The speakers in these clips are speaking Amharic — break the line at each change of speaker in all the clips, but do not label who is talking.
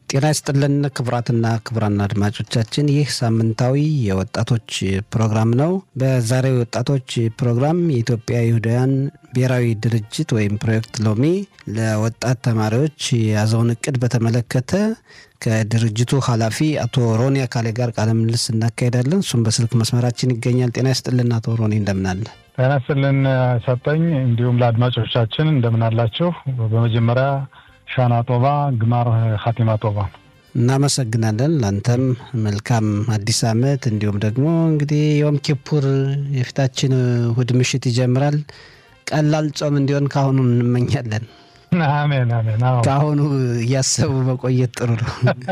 ጤና ይስጥልን ክቡራትና ክቡራን አድማጮቻችን ይህ ሳምንታዊ የወጣቶች ፕሮግራም ነው። በዛሬው የወጣቶች ፕሮግራም የኢትዮጵያ ይሁዳውያን ብሔራዊ ድርጅት ወይም ፕሮጀክት ሎሚ ለወጣት ተማሪዎች የያዘውን እቅድ በተመለከተ ከድርጅቱ ኃላፊ አቶ ሮኒ አካሌ ጋር ቃለ ምልልስ እናካሄዳለን። እሱም በስልክ መስመራችን ይገኛል። ጤና ይስጥልን አቶ ሮኒ እንደምናለ።
ጤና ይስጥልን ሰጠኝ። እንዲሁም ለአድማጮቻችን እንደምን አላችሁ? በመጀመሪያ ሻና ጦባ ግማር ሀቲማ ጦባ
እናመሰግናለን። ለአንተም መልካም አዲስ ዓመት እንዲሁም ደግሞ እንግዲህ ዮም ኪፑር የፊታችን እሁድ ምሽት ይጀምራል። ቀላል ጾም እንዲሆን ከአሁኑ እንመኛለን።
አሜን አሜን።
ከአሁኑ እያሰቡ መቆየት ጥሩ ነው።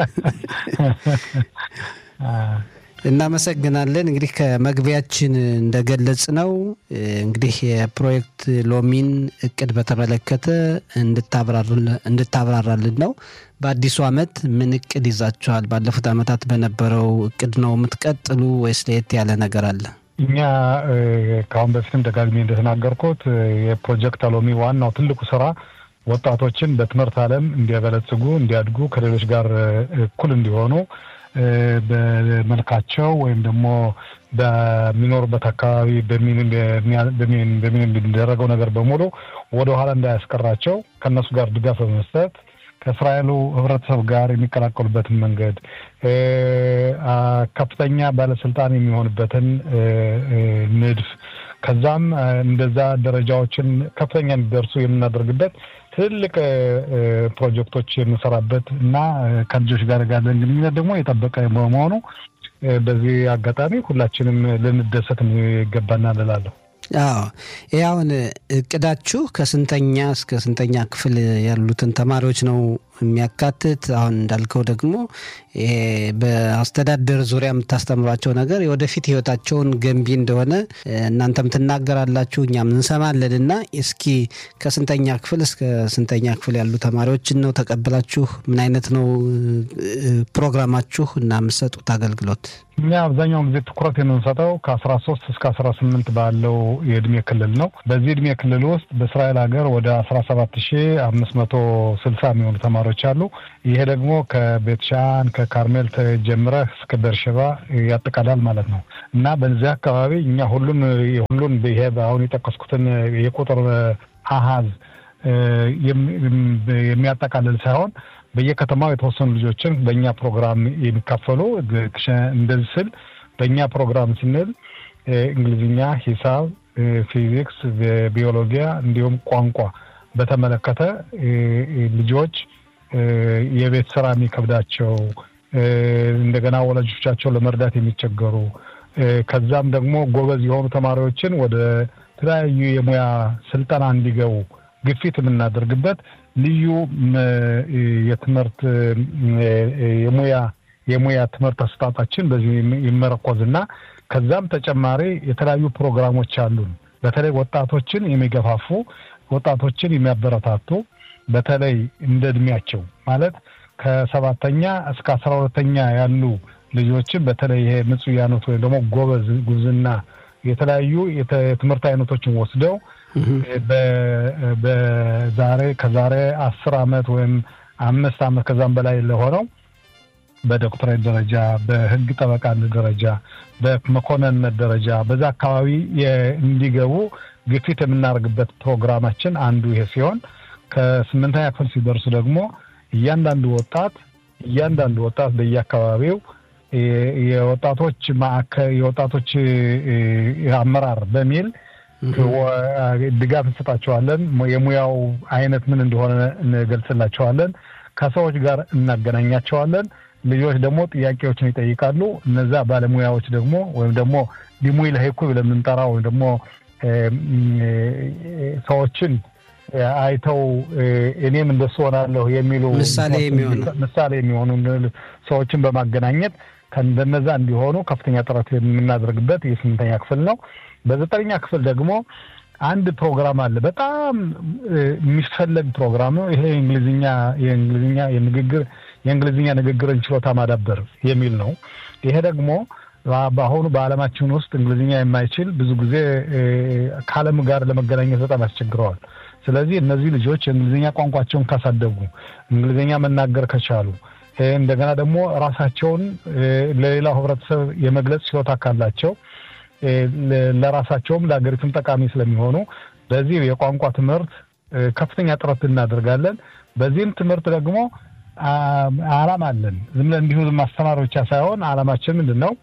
እናመሰግናለን። እንግዲህ ከመግቢያችን እንደገለጽ ነው እንግዲህ የፕሮጀክት ሎሚን እቅድ በተመለከተ እንድታብራራልን ነው። በአዲሱ ዓመት ምን እቅድ ይዛችኋል? ባለፉት ዓመታት በነበረው እቅድ ነው የምትቀጥሉ ወይስ ለየት ያለ ነገር አለ?
እኛ ከአሁን በፊትም ደጋግሜ እንደተናገርኩት የፕሮጀክት ሎሚ ዋናው ትልቁ ስራ ወጣቶችን በትምህርት ዓለም እንዲያበለጽጉ፣ እንዲያድጉ፣ ከሌሎች ጋር እኩል እንዲሆኑ በመልካቸው ወይም ደግሞ በሚኖሩበት አካባቢ በሚደረገው ነገር በሙሉ ወደኋላ እንዳያስቀራቸው ከእነሱ ጋር ድጋፍ በመስጠት ከእስራኤሉ ሕብረተሰብ ጋር የሚቀላቀሉበትን መንገድ ከፍተኛ ባለስልጣን የሚሆንበትን ንድፍ ከዛም እንደዛ ደረጃዎችን ከፍተኛ እንዲደርሱ የምናደርግበት ትልቅ ፕሮጀክቶች የምንሰራበት እና ከልጆች ጋር ያለን ግንኙነት ደግሞ የጠበቀ በመሆኑ በዚህ አጋጣሚ ሁላችንም ልንደሰት ይገባናል እላለሁ።
አዎ ይህ አሁን እቅዳችሁ ከስንተኛ እስከ ስንተኛ ክፍል ያሉትን ተማሪዎች ነው የሚያካትት? አሁን እንዳልከው ደግሞ ይሄ በአስተዳደር ዙሪያ የምታስተምሯቸው ነገር የወደፊት ህይወታቸውን ገንቢ እንደሆነ እናንተም ትናገራላችሁ፣ እኛም እንሰማለን። እና እስኪ ከስንተኛ ክፍል እስከ ስንተኛ ክፍል ያሉ ተማሪዎችን ነው ተቀብላችሁ? ምን አይነት ነው ፕሮግራማችሁ እና የምትሰጡት አገልግሎት?
እኛ አብዛኛውን ጊዜ ትኩረት የምንሰጠው ከአስራ ሶስት እስከ አስራ ስምንት ባለው የእድሜ ክልል ነው። በዚህ እድሜ ክልል ውስጥ በእስራኤል ሀገር ወደ አስራ ሰባት ሺ አምስት መቶ ስልሳ የሚሆኑ ተማሪዎች አሉ። ይሄ ደግሞ ከቤትሻን ከካርሜል ጀምረህ እስከ ቤርሸባ ያጠቃላል ማለት ነው እና በዚህ አካባቢ እኛ ሁሉን ሁሉን ይሄ አሁን የጠቀስኩትን የቁጥር አሃዝ የሚያጠቃልል ሳይሆን በየከተማው የተወሰኑ ልጆችን በእኛ ፕሮግራም የሚካፈሉ እንደዚህ ስል በእኛ ፕሮግራም ስንል እንግሊዝኛ፣ ሂሳብ፣ ፊዚክስ፣ ቢዮሎጂያ እንዲሁም ቋንቋ በተመለከተ ልጆች የቤት ስራ የሚከብዳቸው እንደገና ወላጆቻቸው ለመርዳት የሚቸገሩ ከዛም ደግሞ ጎበዝ የሆኑ ተማሪዎችን ወደ ተለያዩ የሙያ ስልጠና እንዲገቡ ግፊት የምናደርግበት ልዩ የትምህርት የሙያ የሙያ ትምህርት አሰጣጣችን በዚህ ይመረኮዝና ከዛም ተጨማሪ የተለያዩ ፕሮግራሞች አሉን። በተለይ ወጣቶችን የሚገፋፉ ወጣቶችን የሚያበረታቱ በተለይ እንደ እድሜያቸው ማለት ከሰባተኛ እስከ አስራ ሁለተኛ ያሉ ልጆችን በተለይ ይሄ ምጽያኖት ወይም ደግሞ ጎበዝ ጉብዝና የተለያዩ የትምህርት አይነቶችን ወስደው በዛሬ ከዛሬ አስር አመት ወይም አምስት አመት ከዛም በላይ ለሆነው በዶክትሬት ደረጃ በህግ ጠበቃነት ደረጃ በመኮንንነት ደረጃ በዛ አካባቢ እንዲገቡ ግፊት የምናደርግበት ፕሮግራማችን አንዱ ይሄ ሲሆን ከስምንተኛ ክፍል ሲደርሱ ደግሞ እያንዳንዱ ወጣት እያንዳንዱ ወጣት በየአካባቢው የወጣቶች ማዕከል የወጣቶች አመራር በሚል ድጋፍ እንሰጣቸዋለን። የሙያው አይነት ምን እንደሆነ እንገልጽላቸዋለን። ከሰዎች ጋር እናገናኛቸዋለን። ልጆች ደግሞ ጥያቄዎችን ይጠይቃሉ። እነዛ ባለሙያዎች ደግሞ ወይም ደግሞ ሊሙይ ለሄኩ ብለን የምንጠራው ወይም ደግሞ ሰዎችን አይተው እኔም እንደሱ ሆናለሁ የሚሉ
ምሳሌ የሚሆኑ
ምሳሌ የሚሆኑ ሰዎችን በማገናኘት ከእንደነዛ እንዲሆኑ ከፍተኛ ጥረት የምናደርግበት የስምንተኛ ክፍል ነው። በዘጠነኛ ክፍል ደግሞ አንድ ፕሮግራም አለ። በጣም የሚፈለግ ፕሮግራም ነው። ይሄ የእንግሊዝኛ የእንግሊዝኛ የንግግር የእንግሊዝኛ ንግግርን ችሎታ ማዳበር የሚል ነው። ይሄ ደግሞ በአሁኑ በዓለማችን ውስጥ እንግሊዝኛ የማይችል ብዙ ጊዜ ከዓለም ጋር ለመገናኘት በጣም ያስቸግረዋል። ስለዚህ እነዚህ ልጆች የእንግሊዝኛ ቋንቋቸውን ካሳደጉ፣ እንግሊዝኛ መናገር ከቻሉ፣ እንደገና ደግሞ ራሳቸውን ለሌላው ህብረተሰብ የመግለጽ ችሎታ ካላቸው ለራሳቸውም ለሀገሪቱም ጠቃሚ ስለሚሆኑ በዚህ የቋንቋ ትምህርት ከፍተኛ ጥረት እናደርጋለን። በዚህም ትምህርት ደግሞ አላማ አለን። ዝም ብለን እንዲሁ ማስተማር ብቻ ሳይሆን አላማችን ምንድን ነው?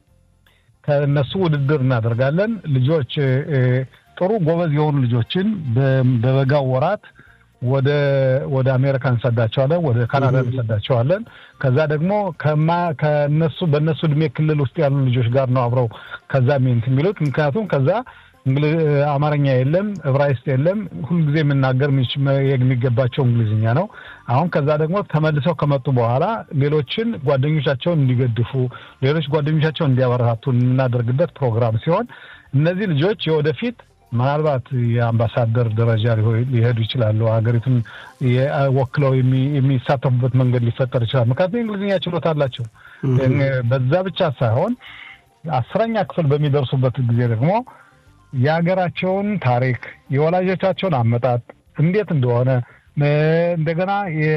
ከእነሱ ውድድር እናደርጋለን። ልጆች ጥሩ ጎበዝ የሆኑ ልጆችን በበጋው ወራት ወደ ወደ አሜሪካ እንሰዳቸዋለን፣ ወደ ካናዳ እንሰዳቸዋለን። ከዛ ደግሞ ከነሱ በእነሱ እድሜ ክልል ውስጥ ያሉ ልጆች ጋር ነው አብረው ከዛ ሚንት የሚሉት ምክንያቱም ከዛ አማርኛ የለም፣ እብራይስጥ የለም። ሁልጊዜ የምናገር የሚገባቸው እንግሊዝኛ ነው። አሁን ከዛ ደግሞ ተመልሰው ከመጡ በኋላ ሌሎችን ጓደኞቻቸውን እንዲገድፉ፣ ሌሎች ጓደኞቻቸውን እንዲያበረታቱ የምናደርግበት ፕሮግራም ሲሆን እነዚህ ልጆች የወደፊት ምናልባት የአምባሳደር ደረጃ ሊሄዱ ይችላሉ። ሀገሪቱን ወክለው የሚሳተፉበት መንገድ ሊፈጠር ይችላል። ምክንያቱም የእንግሊዝኛ ችሎታ አላቸው። በዛ ብቻ ሳይሆን አስረኛ ክፍል በሚደርሱበት ጊዜ ደግሞ የሀገራቸውን ታሪክ የወላጆቻቸውን አመጣጥ እንዴት እንደሆነ እንደገና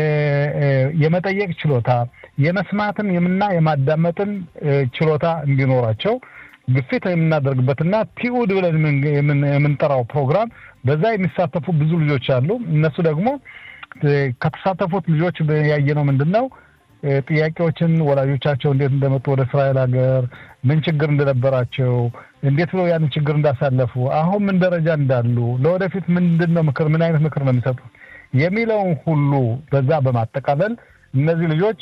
የመጠየቅ ችሎታ የመስማትን የምና የማዳመጥን ችሎታ እንዲኖራቸው ግፊት የምናደርግበትና ቲኡድ ብለን የምንጠራው ፕሮግራም በዛ የሚሳተፉ ብዙ ልጆች አሉ። እነሱ ደግሞ ከተሳተፉት ልጆች ያየነው ምንድን ነው ጥያቄዎችን ወላጆቻቸው እንዴት እንደመጡ ወደ እስራኤል ሀገር ምን ችግር እንደነበራቸው እንዴት ብለው ያንን ችግር እንዳሳለፉ አሁን ምን ደረጃ እንዳሉ ለወደፊት ምንድን ነው ምክር ምን አይነት ምክር ነው የሚሰጡት የሚለውን ሁሉ በዛ በማጠቃለል እነዚህ ልጆች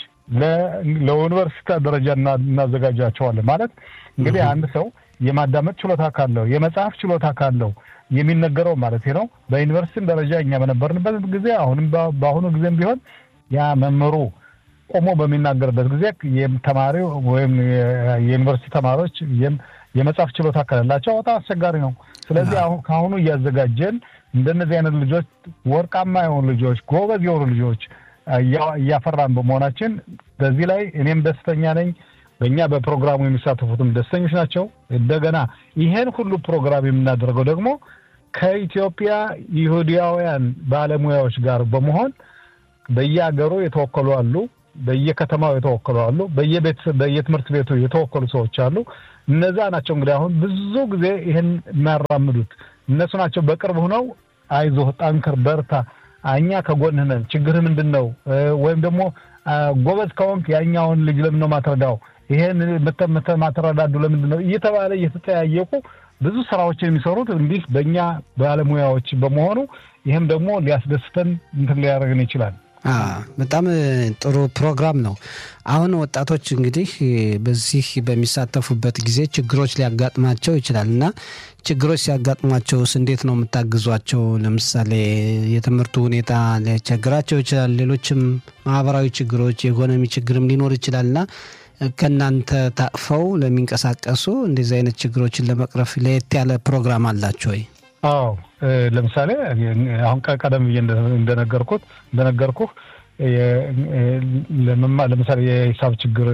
ለዩኒቨርሲቲ ደረጃ እናዘጋጃቸዋለን። ማለት እንግዲህ አንድ ሰው የማዳመጥ ችሎታ ካለው የመጽሐፍ ችሎታ ካለው የሚነገረው ማለት ነው። በዩኒቨርሲቲም ደረጃ እኛ በነበርንበት ጊዜ አሁንም በአሁኑ ጊዜም ቢሆን ያ መምህሩ ቆሞ በሚናገርበት ጊዜ ተማሪው ወይም የዩኒቨርሲቲ ተማሪዎች የመጽሐፍ ችሎታ ከሌላቸው በጣም አስቸጋሪ ነው። ስለዚህ አሁን ከአሁኑ እያዘጋጀን እንደነዚህ አይነት ልጆች ወርቃማ የሆኑ ልጆች፣ ጎበዝ የሆኑ ልጆች እያፈራን በመሆናችን በዚህ ላይ እኔም ደስተኛ ነኝ። በእኛ በፕሮግራሙ የሚሳተፉትም ደስተኞች ናቸው። እንደገና ይሄን ሁሉ ፕሮግራም የምናደርገው ደግሞ ከኢትዮጵያ ይሁዳውያን ባለሙያዎች ጋር በመሆን በየሀገሩ የተወከሉ አሉ፣ በየከተማው የተወከሉ አሉ፣ በየትምህርት ቤቱ የተወከሉ ሰዎች አሉ። እነዛ ናቸው እንግዲህ አሁን ብዙ ጊዜ ይህን የሚያራምዱት እነሱ ናቸው። በቅርብ ሆነው አይዞህ፣ ጠንክር፣ በርታ እኛ ከጎንህ ነን፣ ችግርህ ምንድን ነው? ወይም ደግሞ ጎበዝ ከሆንክ ያኛውን ልጅ ለምን ነው ማትረዳው? ይሄን ማትረዳዱ ለምንድን ነው? እየተባለ እየተጠያየቁ ብዙ ስራዎችን የሚሰሩት እንዲህ በእኛ ባለሙያዎች በመሆኑ ይህም ደግሞ ሊያስደስተን እንትን ሊያደርግን ይችላል።
በጣም ጥሩ ፕሮግራም ነው። አሁን ወጣቶች እንግዲህ በዚህ በሚሳተፉበት ጊዜ ችግሮች ሊያጋጥማቸው ይችላል እና ችግሮች ሲያጋጥሟቸውስ እንዴት ነው የምታግዟቸው? ለምሳሌ የትምህርቱ ሁኔታ ሊያስቸግራቸው ይችላል። ሌሎችም ማህበራዊ ችግሮች፣ የኢኮኖሚ ችግርም ሊኖር ይችላል እና ከእናንተ ታቅፈው ለሚንቀሳቀሱ እንደዚህ አይነት ችግሮችን ለመቅረፍ ለየት ያለ ፕሮግራም አላቸው ወይ?
አዎ ለምሳሌ አሁን ቀደም ብዬ እንደነገርኩት እንደነገርኩህ ለምሳሌ የሂሳብ ችግር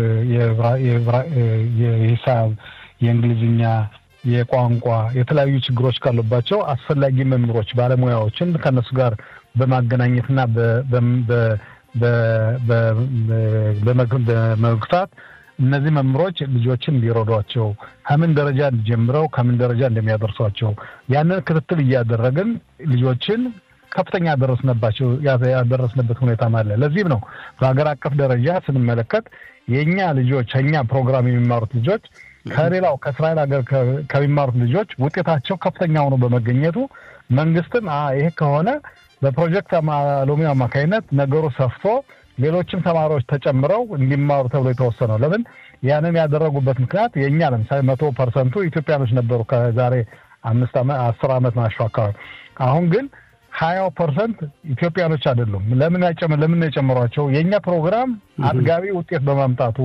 የሂሳብ፣ የእንግሊዝኛ፣ የቋንቋ የተለያዩ ችግሮች ካሉባቸው አስፈላጊ መምህሮች ባለሙያዎችን ከእነሱ ጋር በማገናኘትና በመግታት እነዚህ መምህሮች ልጆችን እንዲረዷቸው ከምን ደረጃ ጀምረው ከምን ደረጃ እንደሚያደርሷቸው ያንን ክትትል እያደረግን ልጆችን ከፍተኛ ያደረስነባቸው ያደረስንበት ሁኔታም አለ። ለዚህም ነው በሀገር አቀፍ ደረጃ ስንመለከት የእኛ ልጆች ከእኛ ፕሮግራም የሚማሩት ልጆች ከሌላው ከእስራኤል ሀገር ከሚማሩት ልጆች ውጤታቸው ከፍተኛ ሆኖ በመገኘቱ መንግስትም ይሄ ከሆነ በፕሮጀክት ሎሚ አማካኝነት ነገሩ ሰፍቶ ሌሎችም ተማሪዎች ተጨምረው እንዲማሩ ተብሎ የተወሰነው ለምን ያንን ያደረጉበት ምክንያት የእኛ ለምሳሌ መቶ ፐርሰንቱ ኢትዮጵያኖች ነበሩ ከዛሬ አምስት ዓመት አስር ዓመት ናቸው አካባቢ። አሁን ግን ሀያው ፐርሰንት ኢትዮጵያኖች አይደሉም። ለምን ለምን የጨመሯቸው? የእኛ ፕሮግራም አጥጋቢ ውጤት በማምጣቱ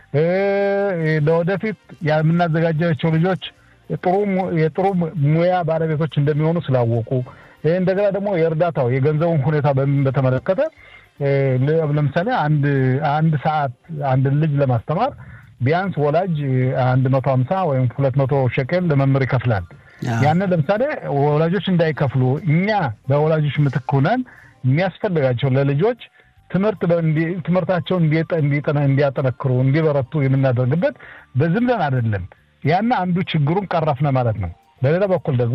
ለወደፊት የምናዘጋጃቸው ልጆች የጥሩ ሙያ ባለቤቶች እንደሚሆኑ ስላወቁ እንደገና ደግሞ የእርዳታው የገንዘቡን ሁኔታ በተመለከተ ለምሳሌ አንድ አንድ ሰዓት አንድን ልጅ ለማስተማር ቢያንስ ወላጅ አንድ መቶ ሀምሳ ወይም ሁለት መቶ ሸቄል ለመምህር ይከፍላል። ያንን ለምሳሌ ወላጆች እንዳይከፍሉ እኛ በወላጆች ምትክ ሆነን የሚያስፈልጋቸው ለልጆች ትምህርት ትምህርታቸውን እንዲያጠነክሩ እንዲበረቱ የምናደርግበት በዝም ብለን አይደለም። ያና አንዱ ችግሩን ቀረፍነ ማለት ነው። በሌላ በኩል ደግሞ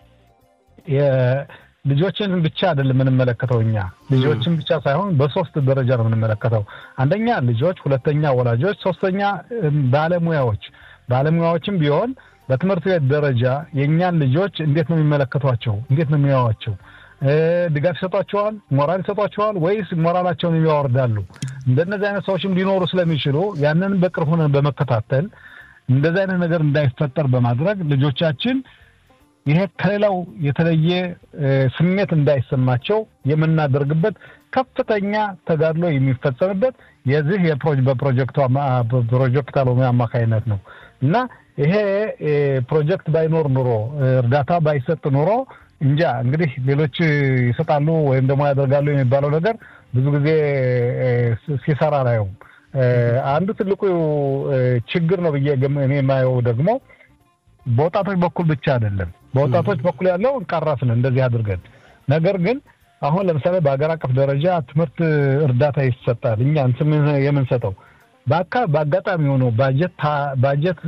ልጆችን ብቻ አይደለም የምንመለከተው እኛ ልጆችን ብቻ ሳይሆን በሶስት ደረጃ ነው የምንመለከተው። አንደኛ ልጆች፣ ሁለተኛ ወላጆች፣ ሶስተኛ ባለሙያዎች። ባለሙያዎችም ቢሆን በትምህርት ቤት ደረጃ የእኛን ልጆች እንዴት ነው የሚመለከቷቸው? እንዴት ነው የሚያዋቸው? ድጋፍ ይሰጧቸዋል? ሞራል ይሰጧቸዋል? ወይስ ሞራላቸውን ያወርዳሉ? እንደነዚህ አይነት ሰዎችም ሊኖሩ ስለሚችሉ ያንን በቅርብ ሆነን በመከታተል እንደዚህ አይነት ነገር እንዳይፈጠር በማድረግ ልጆቻችን ይሄ ከሌላው የተለየ ስሜት እንዳይሰማቸው የምናደርግበት ከፍተኛ ተጋድሎ የሚፈጸምበት የዚህ በፕሮጀክት አሎሚ አማካይነት ነው እና ይሄ ፕሮጀክት ባይኖር ኑሮ እርዳታ ባይሰጥ ኑሮ እንጃ እንግዲህ ሌሎች ይሰጣሉ ወይም ደግሞ ያደርጋሉ የሚባለው ነገር ብዙ ጊዜ ሲሰራ ላየውም። አንዱ ትልቁ ችግር ነው ብዬ እኔ የማየው ደግሞ በወጣቶች በኩል ብቻ አይደለም። በወጣቶች በኩል ያለው ቀረፍን እንደዚህ አድርገን፣ ነገር ግን አሁን ለምሳሌ በሀገር አቀፍ ደረጃ ትምህርት እርዳታ ይሰጣል። እኛ የምንሰጠው በአጋጣሚ ሆኖ ባጀት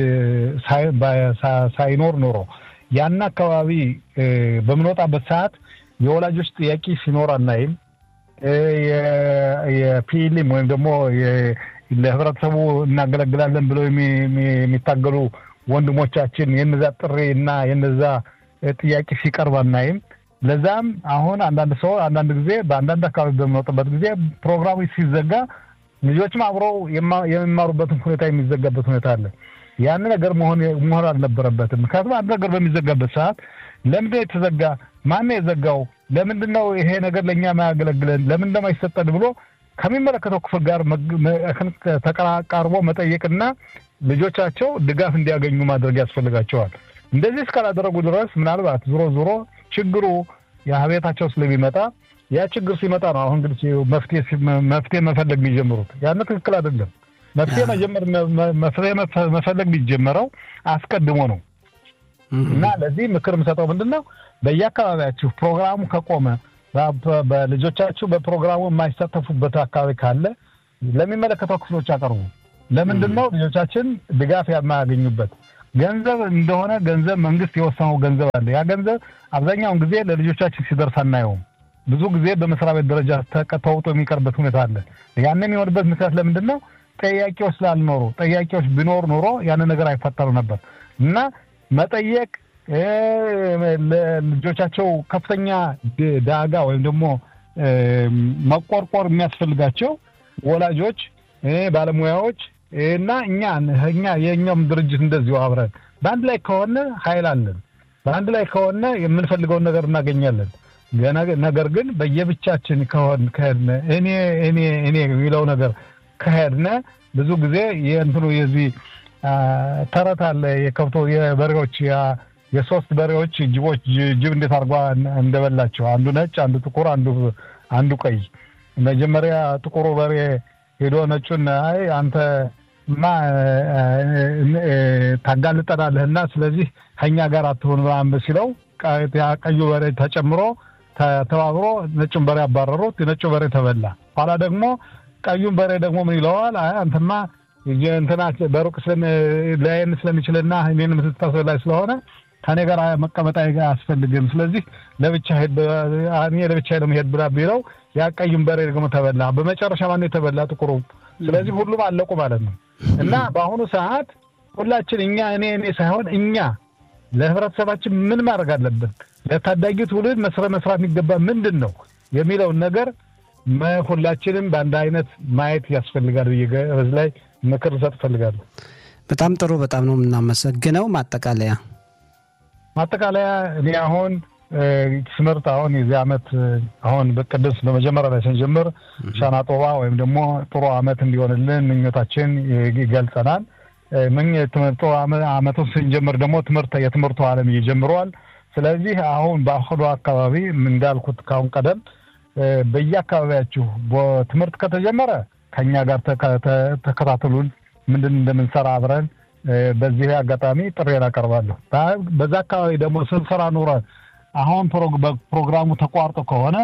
ሳይኖር ኖሮ ያን አካባቢ በምንወጣበት ሰዓት የወላጆች ጥያቄ ሲኖር አናይም። የፒሊም ወይም ደግሞ ለህብረተሰቡ እናገለግላለን ብለው የሚታገሉ ወንድሞቻችን የነዛ ጥሪ እና የነዛ ጥያቄ ሲቀርብ አናይም። ለዛም አሁን አንዳንድ ሰው አንዳንድ ጊዜ በአንዳንድ አካባቢ በሚወጡበት ጊዜ ፕሮግራሙ ሲዘጋ ልጆችም አብረው የሚማሩበትን ሁኔታ የሚዘጋበት ሁኔታ አለ። ያን ነገር መሆን መሆን አልነበረበትም። ምክንያቱም አንድ ነገር በሚዘጋበት ሰዓት ለምንድን ነው የተዘጋ? ማን የዘጋው? ለምንድን ነው ይሄ ነገር ለእኛ ማያገለግለን? ለምን እንደማይሰጠን ብሎ ከሚመለከተው ክፍል ጋር ተቀራቃርቦ መጠየቅና ልጆቻቸው ድጋፍ እንዲያገኙ ማድረግ ያስፈልጋቸዋል። እንደዚህ እስካላደረጉ ድረስ ምናልባት ዞሮ ዞሮ ችግሩ የቤታቸው ስለሚመጣ ያ ችግር ሲመጣ ነው አሁን እንግዲህ መፍትሄ መፈለግ የሚጀምሩት። ያን ትክክል አይደለም። መፍትሄ መጀመር መፍትሄ መፈለግ የሚጀመረው አስቀድሞ ነው እና ለዚህ ምክር የምሰጠው ምንድን ነው በየአካባቢያችሁ ፕሮግራሙ ከቆመ በልጆቻችሁ በፕሮግራሙ የማይሳተፉበት አካባቢ ካለ ለሚመለከተው ክፍሎች አቀርቡ። ለምንድን ነው ልጆቻችን ድጋፍ የማያገኙበት? ገንዘብ እንደሆነ ገንዘብ መንግስት የወሰነው ገንዘብ አለ። ያ ገንዘብ አብዛኛውን ጊዜ ለልጆቻችን ሲደርስ አናየውም። ብዙ ጊዜ በመስሪያ ቤት ደረጃ ተውጦ የሚቀርበት ሁኔታ አለ። ያን የሚሆንበት ምክንያት ለምንድን ነው? ጠያቂዎች ስላልኖሩ። ጠያቂዎች ቢኖር ኖሮ ያንን ነገር አይፈጠሩ ነበር እና መጠየቅ ለልጆቻቸው ከፍተኛ ዳጋ ወይም ደግሞ መቆርቆር የሚያስፈልጋቸው ወላጆች፣ ባለሙያዎች እና እኛ እኛ የእኛውም ድርጅት እንደዚሁ አብረን በአንድ ላይ ከሆነ ኃይል አለን። በአንድ ላይ ከሆነ የምንፈልገውን ነገር እናገኛለን። ነገር ግን በየብቻችን ከሆን ከሄድነ እኔ እኔ እኔ የሚለው ነገር ከሄድነ ብዙ ጊዜ የእንትኑ የዚህ ተረት አለ የከብቶ የበሬዎች የሶስት በሬዎች ጅቦች ጅብ እንዴት አድርጓ እንደበላቸው አንዱ ነጭ፣ አንዱ ጥቁር፣ አንዱ አንዱ ቀይ። መጀመሪያ ጥቁሩ በሬ ሄዶ ነጩን አይ አንተ ማ ታጋልጠናለህና ስለዚህ ከኛ ጋር አትሆን ምናምን ሲለው ቀዩ በሬ ተጨምሮ ተባብሮ ነጩን በሬ አባረሩት። የነጩ በሬ ተበላ። ኋላ ደግሞ ቀዩን በሬ ደግሞ ምን ይለዋል? አይ አንተማ እንትና በሩቅ ላይን ስለሚችልና እኔን የምትታሰላይ ስለሆነ ከኔ ጋር መቀመጥ አያስፈልግም። ስለዚህ ለብቻ እኔ ለብቻ ለመሄድ ብላ ቢለው ያ ቀዩን በሬ ደግሞ ተበላ። በመጨረሻ ማነው የተበላ? ጥቁሩ። ስለዚህ ሁሉም አለቁ ማለት ነው። እና በአሁኑ ሰዓት ሁላችን እኛ እኔ እኔ ሳይሆን እኛ ለህብረተሰባችን ምን ማድረግ አለብን፣ ለታዳጊ ትውልድ መስራት መስራት የሚገባ ምንድን ነው የሚለውን ነገር ሁላችንም በአንድ አይነት ማየት ያስፈልጋል ብዬ በዚህ ላይ ምክር ልሰጥ እፈልጋለሁ።
በጣም ጥሩ። በጣም ነው የምናመሰግነው። ማጠቃለያ
ማጠቃለያ እኔ አሁን ትምህርት አሁን የዚህ ዓመት አሁን በቅድስ በመጀመሪያ ላይ ስንጀምር ሻና ጦባ ወይም ደግሞ ጥሩ ዓመት እንዲሆንልን ምኞታችን ይገልጸናል። ጥሩ ዓመቱን ስንጀምር ደግሞ ትምህርት የትምህርቱ ዓለም ይጀምረዋል። ስለዚህ አሁን በአሁኑ አካባቢ እንዳልኩት ካሁን ቀደም በየአካባቢያችሁ ትምህርት ከተጀመረ ከኛ ጋር ተከታተሉን፣ ምንድን እንደምንሰራ አብረን በዚህ አጋጣሚ ጥሬን አቀርባለሁ። በዛ አካባቢ ደግሞ ስንሰራ ኑረን አሁን ፕሮግራሙ ተቋርጦ ከሆነ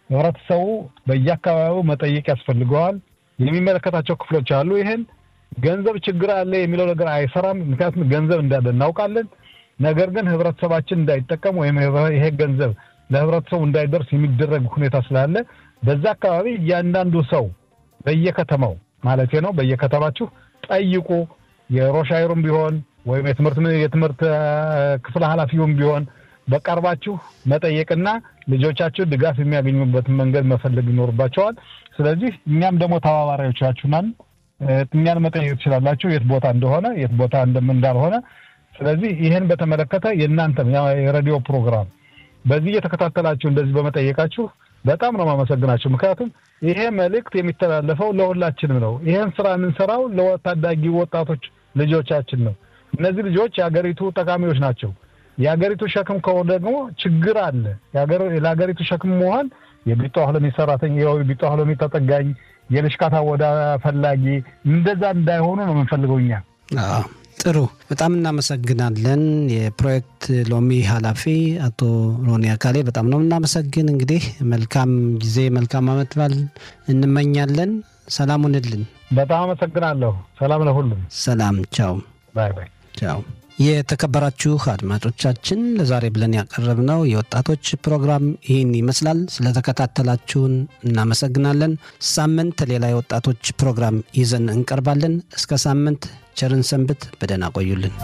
ህብረተሰቡ በየአካባቢው መጠየቅ ያስፈልገዋል። የሚመለከታቸው ክፍሎች አሉ። ይህን ገንዘብ ችግር አለ የሚለው ነገር አይሰራም። ምክንያቱም ገንዘብ እንዳለ እናውቃለን። ነገር ግን ህብረተሰባችን እንዳይጠቀም ወይም ይሄ ገንዘብ ለህብረተሰቡ እንዳይደርስ የሚደረግ ሁኔታ ስላለ በዛ አካባቢ እያንዳንዱ ሰው በየከተማው ማለት ነው በየከተማችሁ ጠይቁ። የሮሻይሩም ቢሆን ወይም የትምህርት የትምህርት ክፍል ኃላፊውም ቢሆን በቀርባችሁ መጠየቅና ልጆቻችሁ ድጋፍ የሚያገኙበትን መንገድ መፈለግ ይኖርባቸዋል። ስለዚህ እኛም ደግሞ ተባባሪዎቻችሁ ነን። እኛን መጠየቅ ትችላላችሁ፣ የት ቦታ እንደሆነ የት ቦታ እንዳልሆነ። ስለዚህ ይህን በተመለከተ የእናንተም የሬዲዮ ፕሮግራም በዚህ እየተከታተላችሁ እንደዚህ በመጠየቃችሁ በጣም ነው የማመሰግናችሁ። ምክንያቱም ይሄ መልእክት የሚተላለፈው ለሁላችንም ነው። ይሄን ስራ የምንሰራው ለታዳጊ ወጣቶች ልጆቻችን ነው። እነዚህ ልጆች የሀገሪቱ ጠቃሚዎች ናቸው። የሀገሪቱ ሸክም ከሆነ ደግሞ ችግር አለ። ለሀገሪቱ ሸክም መሆን የቢጦ ህሎሚ ሰራተኛ የቢጦ ህሎሚ ተጠጋኝ የልሽካታ ወዳ ፈላጊ እንደዛ እንዳይሆኑ ነው የምንፈልገው እኛ።
ጥሩ፣ በጣም እናመሰግናለን። የፕሮጀክት ሎሚ ኃላፊ አቶ ሮኒ አካሌ በጣም ነው እናመሰግን። እንግዲህ መልካም ጊዜ መልካም አመት በዓል እንመኛለን። ሰላም ሁንልን።
በጣም አመሰግናለሁ። ሰላም ለሁሉም።
ሰላም፣ ቻው።
ባይ ባይ፣
ቻው። የተከበራችሁ አድማጮቻችን ለዛሬ ብለን ያቀረብነው የወጣቶች ፕሮግራም ይህን ይመስላል። ስለተከታተላችሁን እናመሰግናለን። ሳምንት ሌላ የወጣቶች ፕሮግራም ይዘን እንቀርባለን። እስከ ሳምንት ቸርን ሰንብት። በደህና ቆዩልን።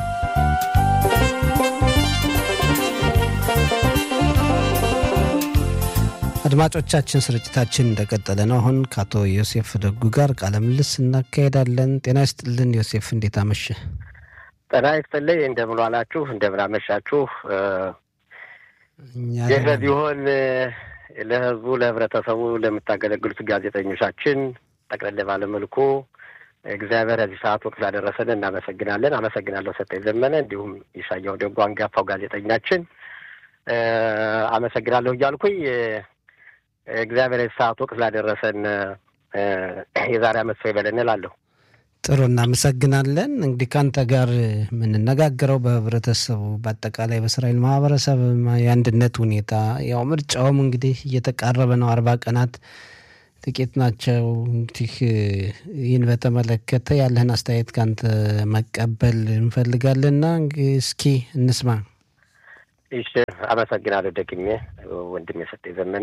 አድማጮቻችን ስርጭታችን እንደቀጠለ ነው። አሁን ከአቶ ዮሴፍ ደጉ ጋር ቃለ ምልልስ እናካሄዳለን። ጤና ይስጥልን ዮሴፍ፣ እንዴት አመሸ?
ጤና ይስጥልኝ። እንደምን ዋላችሁ? እንደምን አመሻችሁ? ይህ ቢሆን ለህዝቡ፣ ለህብረተሰቡ ለምታገለግሉት ጋዜጠኞቻችን ጠቅለል ባለመልኩ እግዚአብሔር እዚህ ሰዓት ወቅት ስላደረሰን እናመሰግናለን። አመሰግናለሁ ሰጠኝ ዘመነ፣ እንዲሁም ይሻያው ደጉ አንጋፋው ጋዜጠኛችን አመሰግናለሁ እያልኩኝ እግዚአብሔር እዚህ ሰዓት ወቅት ስላደረሰን የዛሬ አመት ሰው ይበለን እላለሁ።
ጥሩ እናመሰግናለን። እንግዲህ ከአንተ ጋር የምንነጋገረው በህብረተሰቡ በአጠቃላይ በእስራኤል ማህበረሰብ የአንድነት ሁኔታ ያው ምርጫውም እንግዲህ እየተቃረበ ነው። አርባ ቀናት ጥቂት ናቸው። እንግዲህ ይህን በተመለከተ ያለህን አስተያየት ከአንተ መቀበል እንፈልጋለንና እስኪ እንስማ።
እሺ፣ አመሰግናለሁ ደግሜ ወንድም የሰጠኝ ዘመኔ።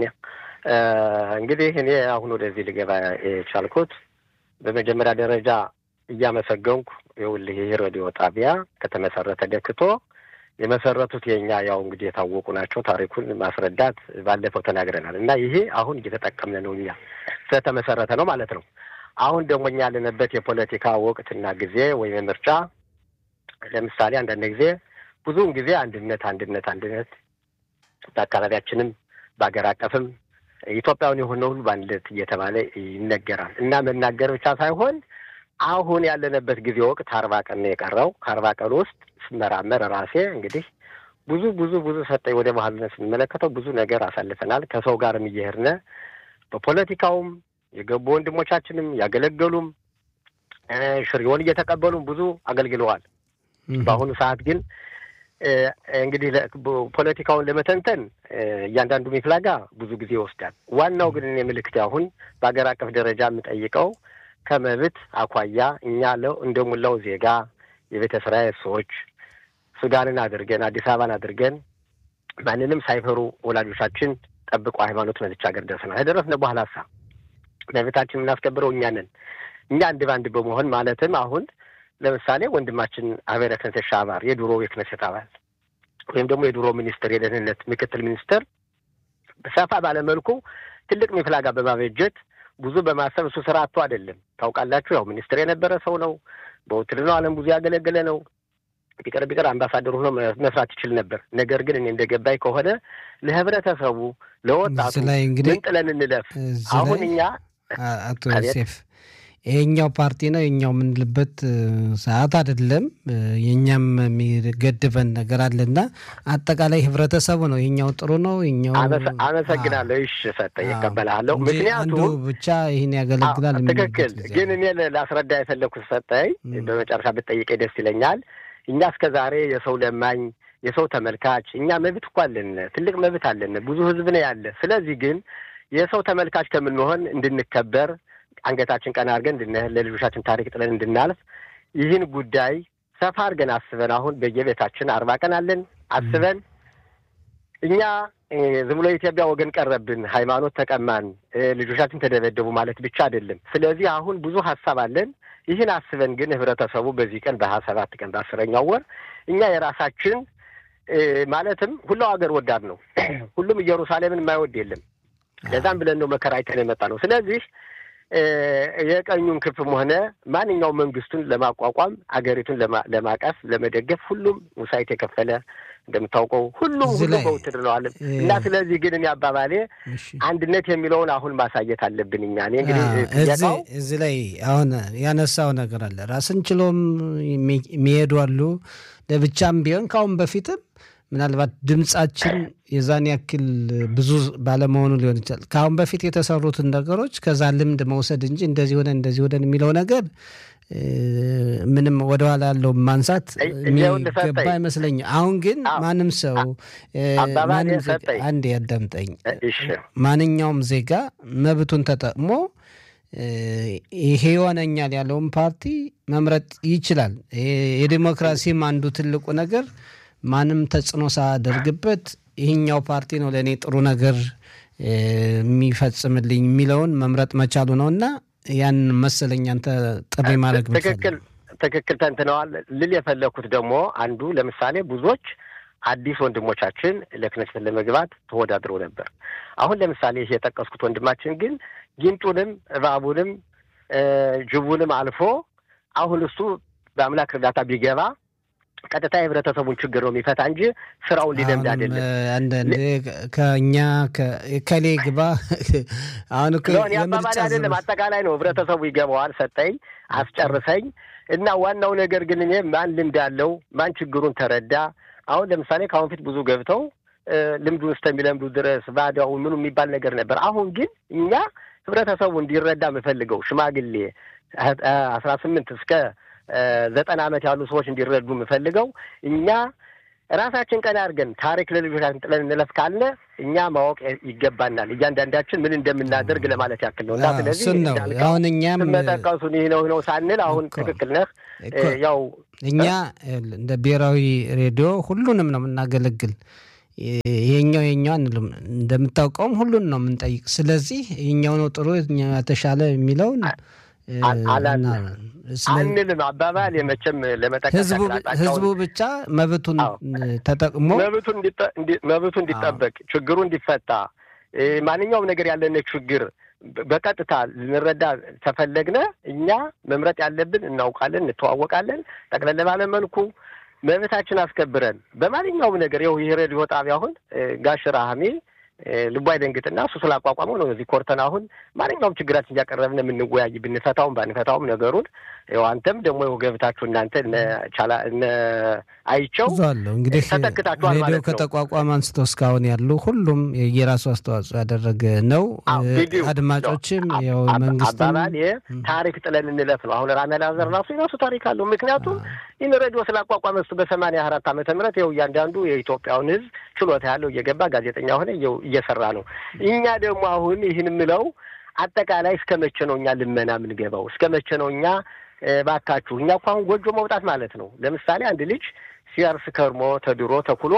እንግዲህ እኔ አሁን ወደዚህ ልገባ የቻልኩት በመጀመሪያ ደረጃ እያመሰገንኩ ይኸውልህ ይህ ሬዲዮ ጣቢያ ከተመሰረተ ደክቶ የመሰረቱት የኛ ያው እንግዲህ የታወቁ ናቸው። ታሪኩን ማስረዳት ባለፈው ተናግረናል እና ይሄ አሁን እየተጠቀምን ነው እኛ ስለተመሰረተ ነው ማለት ነው። አሁን ደግሞ እኛ ያለንበት የፖለቲካ ወቅትና ጊዜ ወይም ምርጫ ለምሳሌ አንዳንድ ጊዜ ብዙውን ጊዜ አንድነት አንድነት አንድነት በአካባቢያችንም በሀገር አቀፍም ኢትዮጵያውን የሆነ ሁሉ በአንድነት እየተባለ ይነገራል እና መናገር ብቻ ሳይሆን አሁን ያለንበት ጊዜ ወቅት አርባ ቀን ነው የቀረው። ከአርባ ቀን ውስጥ ስመራመር ራሴ እንግዲህ ብዙ ብዙ ብዙ ሰጠኝ ወደ ባህልነት ስንመለከተው ብዙ ነገር አሳልፈናል። ከሰው ጋርም እየሄድን በፖለቲካውም የገቡ ወንድሞቻችንም ያገለገሉም ሽሪውን እየተቀበሉም ብዙ አገልግለዋል። በአሁኑ ሰዓት ግን እንግዲህ ፖለቲካውን ለመተንተን እያንዳንዱ ሚፍላጋ ብዙ ጊዜ ይወስዳል። ዋናው ግን እኔ ምልክት አሁን በሀገር አቀፍ ደረጃ የምጠይቀው ከመብት አኳያ እኛ ለው እንደ ሙላው ዜጋ የቤተ እስራኤል ሰዎች ሱዳንን አድርገን አዲስ አበባን አድርገን ማንንም ሳይፈሩ ወላጆቻችን ጠብቀው ሃይማኖት መዝቻ ሀገር ደርሰናል። ከደረስን በኋላ ሳ መብታችን የምናስከብረው እኛ ነን። እኛ አንድ በአንድ በመሆን ማለትም አሁን ለምሳሌ ወንድማችን አቤረ ክነሴት ሻባር የድሮ የክነሴት አባል ወይም ደግሞ የድሮ ሚኒስትር የደህንነት ምክትል ሚኒስትር ሰፋ ባለመልኩ ትልቅ ሚፍላጋ በማበጀት ብዙ በማሰብ እሱ ስራ አቶ አይደለም። ታውቃላችሁ፣ ያው ሚኒስትር የነበረ ሰው ነው። በውትድርናው ዓለም ብዙ ያገለገለ ነው። ቢቀር ቢቀር አምባሳደር ሆኖ መስራት ይችል ነበር። ነገር ግን እኔ እንደገባኝ ከሆነ ለህብረተሰቡ፣ ለወጣቱ ምን ጥለን እንለፍ? አሁን እኛ
አቶ ዮሴፍ ይሄኛው ፓርቲ ነው የኛው የምንልበት ሰዓት አይደለም። የኛም የሚገድበን ነገር አለና አጠቃላይ ህብረተሰቡ ነው የኛው ጥሩ ነው የኛው
አመሰግናለሁ። እሺ ሰጠ ይቀበላለሁ። ምክንያቱም
ብቻ ይህን ያገለግላል።
ትክክል። ግን እኔ ላስረዳ የፈለግኩት ሰጠኝ በመጨረሻ ብትጠይቀኝ ደስ ይለኛል። እኛ እስከ ዛሬ የሰው ለማኝ የሰው ተመልካች እኛ መብት እኮ አለን፣ ትልቅ መብት አለን። ብዙ ህዝብ ነው ያለ። ስለዚህ ግን የሰው ተመልካች ከምንሆን እንድንከበር አንገታችን ቀና አድርገን እንድንህል ለልጆቻችን ታሪክ ጥለን እንድናልፍ ይህን ጉዳይ ሰፋ አድርገን አስበን አሁን በየቤታችን አርባ ቀን አለን አስበን እኛ ዝም ብሎ የኢትዮጵያ ወገን ቀረብን፣ ሃይማኖት ተቀማን፣ ልጆቻችን ተደበደቡ ማለት ብቻ አይደለም። ስለዚህ አሁን ብዙ ሀሳብ አለን። ይህን አስበን ግን ህብረተሰቡ በዚህ ቀን በሀያ ሰባት ቀን በአስረኛው ወር እኛ የራሳችን ማለትም ሁላው ሀገር ወዳድ ነው። ሁሉም ኢየሩሳሌምን የማይወድ የለም። ለዛም ብለን ነው መከራ አይተን የመጣ ነው። ስለዚህ የቀኙን ክፍም ሆነ ማንኛውም መንግስቱን ለማቋቋም አገሪቱን ለማቀፍ ለመደገፍ ሁሉም ሙሳይት የከፈለ እንደምታውቀው ሁሉም ሁሉም በውትድርና ነው እና ስለዚህ ግን እኔ አባባሌ አንድነት የሚለውን አሁን ማሳየት አለብን። እኛ እኔ እንግዲህ
እዚህ ላይ አሁን ያነሳው ነገር አለ። ራስን ችሎም የሚሄዱ አሉ። ለብቻም ቢሆን ከአሁን በፊትም ምናልባት ድምጻችን የዛን ያክል ብዙ ባለመሆኑ ሊሆን ይችላል። ከአሁን በፊት የተሰሩትን ነገሮች ከዛ ልምድ መውሰድ እንጂ እንደዚህ ሆነ እንደዚህ ሆነን የሚለው ነገር ምንም ወደኋላ ያለው ማንሳት የሚገባ አይመስለኝም። አሁን ግን ማንም ሰው አንድ ያዳምጠኝ፣ ማንኛውም ዜጋ መብቱን ተጠቅሞ ይሄ ይሆነኛል ያለውን ፓርቲ መምረጥ ይችላል። የዲሞክራሲም አንዱ ትልቁ ነገር ማንም ተጽዕኖ ሳያደርግበት ይህኛው ፓርቲ ነው ለእኔ ጥሩ ነገር የሚፈጽምልኝ የሚለውን መምረጥ መቻሉ ነው እና ያን መሰለኝ አንተ ጥሪ ማድረግ
ትክክል ትክክል ተንትነዋል። ልል የፈለግኩት ደግሞ አንዱ ለምሳሌ ብዙዎች አዲስ ወንድሞቻችን ለክነስት ለመግባት ተወዳድረው ነበር። አሁን ለምሳሌ ይህ የጠቀስኩት ወንድማችን ግን ጊንጡንም እባቡንም ጅቡንም አልፎ አሁን እሱ በአምላክ እርዳታ ቢገባ ቀጥታ የህብረተሰቡን ችግር ነው የሚፈታ እንጂ ስራውን ሊለምድ አይደለም።
አንዳንዴ ከእኛ ከሌ ግባ አሁን
አባባል አይደለም፣ አጠቃላይ ነው። ህብረተሰቡ ይገባዋል። ሰጠኝ፣ አስጨርሰኝ እና ዋናው ነገር ግን እኔ ማን ልምድ አለው ማን ችግሩን ተረዳ። አሁን ለምሳሌ ከአሁን ፊት ብዙ ገብተው ልምዱን እስከሚለምዱ ድረስ ባዳው ምኑ የሚባል ነገር ነበር። አሁን ግን እኛ ህብረተሰቡ እንዲረዳ የምፈልገው ሽማግሌ አስራ ስምንት እስከ ዘጠና ዓመት ያሉ ሰዎች እንዲረዱ የምፈልገው እኛ ራሳችን ቀን አድርገን ታሪክ ለልጆቻችን ጥለን እንለፍ ካልነ እኛ ማወቅ ይገባናል። እያንዳንዳችን ምን እንደምናደርግ ለማለት ያክል ነው እና ስለዚህ
አሁን እኛም
መጠቀሱን ይህ ነው ነው ሳንል አሁን ትክክል ነህ። ያው
እኛ እንደ ብሔራዊ ሬዲዮ ሁሉንም ነው የምናገለግል። ይሄኛው ይሄኛው አንልም። እንደምታውቀውም ሁሉን ነው የምንጠይቅ። ስለዚህ ይሄኛው ነው ጥሩ የተሻለ የሚለውን
አንልም። አባባል የመቼም ለመጠቀስ
ህዝቡ ብቻ መብቱን ተጠቅሞ
መብቱ እንዲጠበቅ ችግሩ እንዲፈታ ማንኛውም ነገር ያለን ችግር በቀጥታ ልንረዳ ተፈለግነ እኛ መምረጥ ያለብን እናውቃለን፣ እንተዋወቃለን። ጠቅለል ባለ መልኩ መብታችን አስከብረን በማንኛውም ነገር ይኸው ይህ ሬዲዮ ጣቢያ አሁን ጋሽ ራህሜ ልቡ አይደንግጥና እሱ ስላቋቋመው ነው እዚህ ኮርተን አሁን ማንኛውም ችግራችን እያቀረብን የምንወያይ ብንፈታውም ባንፈታውም ነገሩን ይኸው አንተም ደግሞ ይኸው ገብታችሁ እናንተ ቻላ እነ አይቸው
አለሁ እንግዲህ
ተተክታችኋል
ሬዲዮ
ማለት ነው።
ከተቋቋመ አንስቶ እስካሁን ያሉ ሁሉም የራሱ አስተዋጽኦ ያደረገ ነው። አድማጮችም ያው መንግስትም
አባባል ታሪክ ጥለን እንለፍ ነው። አሁን ራሜላ ዘር ራሱ የራሱ ታሪክ አለው። ምክንያቱም ይህን ሬዲዮ ስላቋቋመ እሱ በሰማንያ አራት ዓመተ ምህረት ይኸው እያንዳንዱ የኢትዮጵያውን ሕዝብ ችሎታ ያለው እየገባ ጋዜጠኛ ሆነ እየሰራ ነው። እኛ ደግሞ አሁን ይህን የምለው አጠቃላይ እስከ መቼ ነው እኛ ልመና የምንገባው? እስከ መቼ ነው እኛ ባካችሁ እኛ እኮ አሁን ጎጆ መውጣት ማለት ነው። ለምሳሌ አንድ ልጅ ሲያርስ ከርሞ ተድሮ ተኩሎ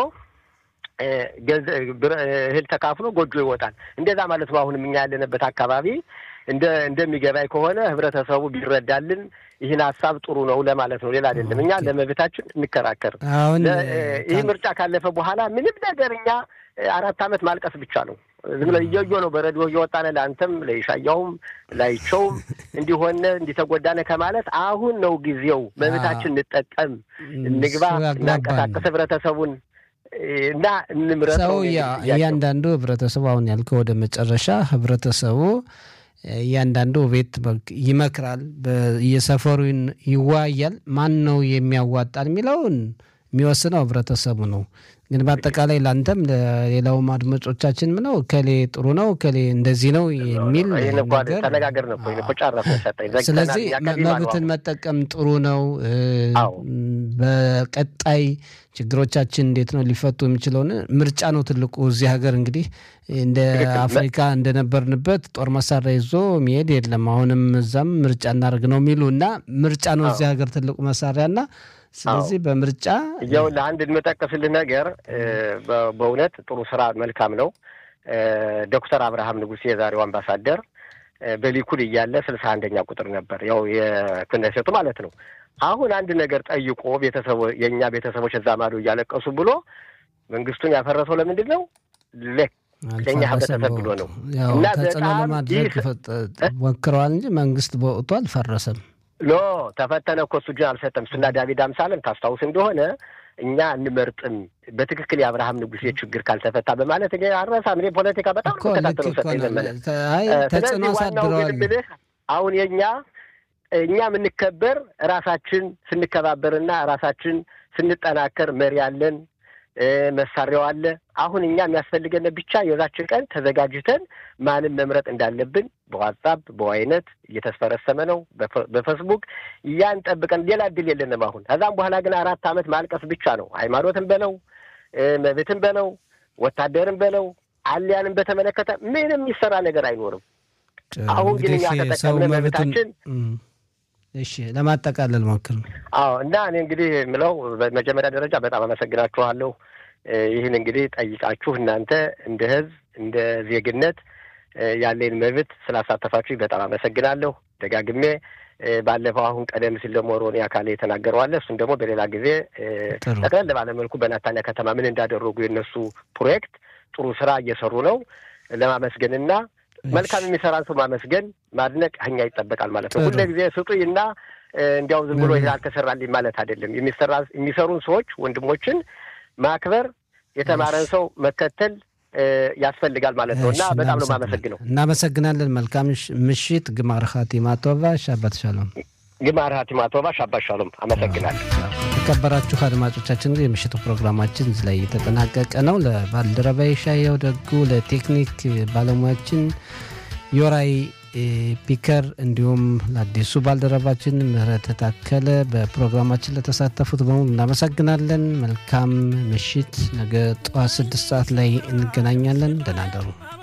እህል ተካፍሎ ጎጆ ይወጣል። እንደዛ ማለት ነው። አሁንም እኛ ያለንበት አካባቢ እንደ እንደሚገባኝ ከሆነ ህብረተሰቡ ቢረዳልን ይህን ሀሳብ ጥሩ ነው ለማለት ነው። ሌላ አይደለም። እኛ ለመብታችን እንከራከር።
አሁን
ይህ ምርጫ ካለፈ በኋላ ምንም ነገር እኛ አራት ዓመት ማልቀስ ብቻ ነው። ዝም ብለን እየዮ ነው በረዲዮ እየወጣነ ለአንተም ለይሻያውም ላይቸውም እንዲሆነ እንዲተጎዳነ ከማለት አሁን ነው ጊዜው። መብታችን እንጠቀም፣ እንግባ፣ እናንቀሳቀስ ህብረተሰቡን እና እንምረጥ።
ሰው እያንዳንዱ ህብረተሰቡ አሁን ያልከው ወደ መጨረሻ ህብረተሰቡ እያንዳንዱ ቤት ይመክራል፣ የሰፈሩ ይወያያል። ማን ነው የሚያዋጣል የሚለውን የሚወስነው ህብረተሰቡ ነው። ግን በአጠቃላይ ለአንተም ለሌላውም አድማጮቻችን ምነው እከሌ ጥሩ ነው እከሌ እንደዚህ ነው የሚል ነገር
ተነጋገር ነው እኮ ጨረስን ሰጠኝ።
ስለዚህ መብትን መጠቀም ጥሩ ነው። በቀጣይ ችግሮቻችን እንዴት ነው ሊፈቱ የሚችለውን ምርጫ ነው ትልቁ። እዚህ ሀገር እንግዲህ እንደ አፍሪካ እንደነበርንበት ጦር መሳሪያ ይዞ መሄድ የለም። አሁንም እዛም ምርጫ እናደርግ ነው የሚሉ እና ምርጫ ነው እዚህ ሀገር ትልቁ መሳሪያ እና ስለዚህ በምርጫ
ያው ለአንድ የምጠቀስልህ ነገር በእውነት ጥሩ ስራ መልካም ነው። ዶክተር አብርሃም ንጉሴ የዛሬው አምባሳደር በሊኩድ እያለ ስልሳ አንደኛ ቁጥር ነበር ያው የክነሴቱ ማለት ነው። አሁን አንድ ነገር ጠይቆ ቤተሰቦ የእኛ ቤተሰቦች እዛ ማዶ እያለቀሱ ብሎ መንግስቱን ያፈረሰው ለምንድን ነው? ለእኛ ህብረተሰብ ብሎ ነው
እና ተጽዕኖ ለማድረግ ሞክረዋል እንጂ መንግስት በወቅቱ አልፈረሰም።
ሎ ተፈተነ እኮ እሱ እጁን አልሰጠም። እሱና ዳዊት አምሳለን ታስታውስ እንደሆነ እኛ እንመርጥም በትክክል የአብርሃም ንጉሴ ችግር ካልተፈታ በማለት እኔ አልረሳም። እኔ ፖለቲካ በጣም ተከታተለው ሰጠ ዘመነ። ስለዚህ ዋናው ግን የምልህ አሁን የእኛ እኛ የምንከበር ራሳችን ስንከባበርና ራሳችን ስንጠናከር መሪ አለን፣ መሳሪያው አለ። አሁን እኛ የሚያስፈልገን ብቻ የዛችን ቀን ተዘጋጅተን ማንም መምረጥ እንዳለብን በዋትሳፕ በዋይነት እየተስፈረሰመ ነው፣ በፌስቡክ ያን ጠብቀን ሌላ እድል የለንም። አሁን ከዛም በኋላ ግን አራት ዓመት ማልቀስ ብቻ ነው። ሃይማኖትን በለው መብትን በለው ወታደርን በለው አልያንም በተመለከተ ምንም የሚሰራ ነገር አይኖርም። አሁን ግን እኛ ተጠቀምነ መብታችን
እሺ ለማጠቃለል ሞክር።
አዎ እና እኔ እንግዲህ የምለው በመጀመሪያ ደረጃ በጣም አመሰግናችኋለሁ። ይህን እንግዲህ ጠይቃችሁ እናንተ እንደ ሕዝብ እንደ ዜግነት ያለኝ መብት ስላሳተፋችሁ በጣም አመሰግናለሁ ደጋግሜ። ባለፈው አሁን ቀደም ሲል ደግሞ ሮኒ አካሌ የተናገረዋለ እሱን ደግሞ በሌላ ጊዜ ጠቅለል ባለመልኩ በናታንያ ከተማ ምን እንዳደረጉ የነሱ ፕሮጀክት ጥሩ ስራ እየሰሩ ነው ለማመስገንና መልካም የሚሰራን ሰው ማመስገን ማድነቅ እኛ ይጠበቃል ማለት ነው። ሁለ ጊዜ ስጡኝና እንዲያው ዝም ብሎ ይሄ አልተሰራልኝ ማለት አይደለም። የሚሰሩን ሰዎች ወንድሞችን ማክበር፣ የተማረን ሰው መከተል ያስፈልጋል ማለት ነው እና በጣም ነው የማመሰግነው።
እናመሰግናለን። መልካም ምሽት። ግማር ኻቲማ ቶባ ሻባት ሻሎም።
ግማር ኻቲማ ቶባ ሻባት ሻሎም። አመሰግናለሁ።
የተከበራችሁ አድማጮቻችን እንግዲህ የምሽቱ ፕሮግራማችን እዚህ ላይ የተጠናቀቀ ነው። ለባልደረባ ሻየው ደጉ፣ ለቴክኒክ ባለሙያችን ዮራይ ፒከር እንዲሁም ለአዲሱ ባልደረባችን ምህረት ታከለ በፕሮግራማችን ለተሳተፉት በሙሉ እናመሰግናለን። መልካም ምሽት። ነገ ጠዋት ስድስት ሰዓት ላይ እንገናኛለን። ደህና ደሩ።